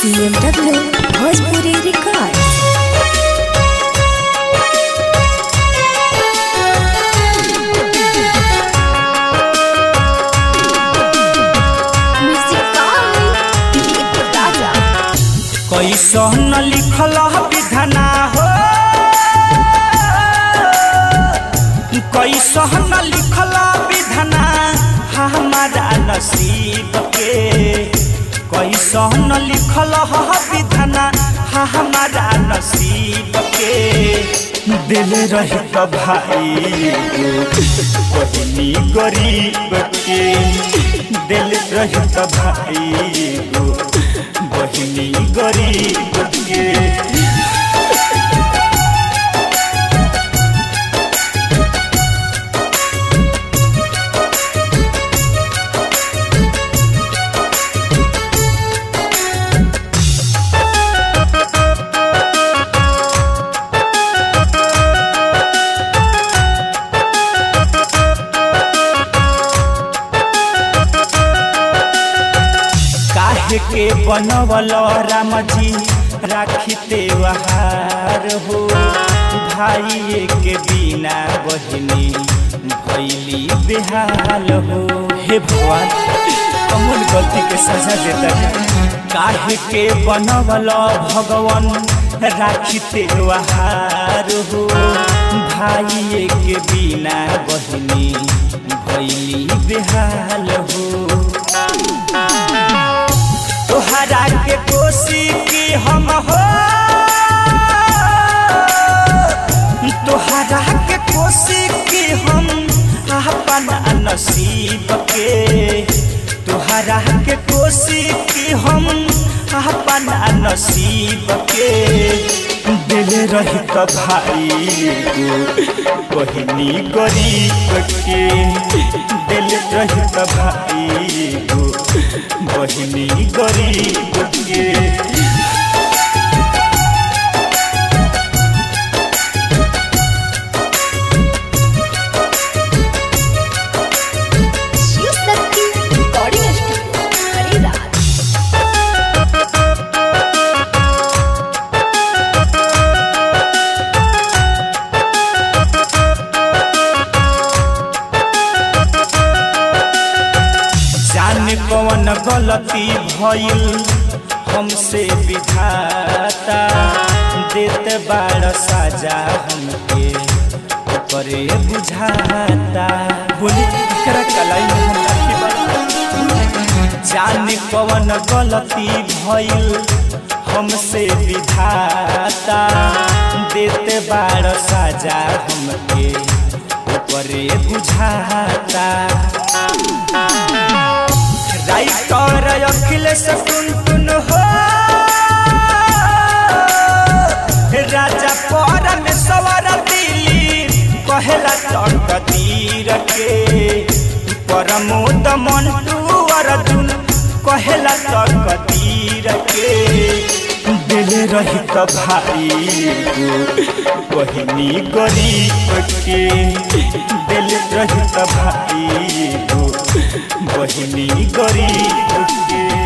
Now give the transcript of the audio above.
CMW Bhojpuri Records. Music by Dilip Raja. कैसन लिखल विधना हो कैसन लिखल विधना हमारा नसीब के कैसन लिखल विधना हमारा नसीब के दिल रही तो भाई बहनी गरीब के दिल रही तो भाई बहनी गरीब के काहे के बनवल राम जी राखी त्योहार हो भाई के बिना बहनी भैली बेहाल हो हे भगवान कमल गलती के सजा देता है काहे के बनवल भगवान राखी त्योहार हो भाई के बिना बहनी भैली बेहाल हो तोहरा के कोसी की हम हो तोहरा के कोसी की हम अपना नसीब के तोहरा के कोसी की हम अपना नसीब के दिल रही तो भाई को बहनी गरीब के दिल रही तो भाई को बहनी गरीब के Shiv Shakti Recording Studio, Hariraj. जान कौन गलती भइल हमसे विधाता देत बाड़ साजा हमके ओकरे बुझाता बोली एकरा कलाई में हम राखी बानी। जान कौन गलती भइल हमसे विधाता देत बाड़ साजा हमके ओकरे बुझाता राइटर अखिलेश टुन हो राजा पर में सवर दिली कहेला तक तीर के परमोद मंटू अर्जुन कहेला तक तीर के दिल रही तो भाई को बहनी गरीब के दिल रही तो भाई को बहनी गरीब के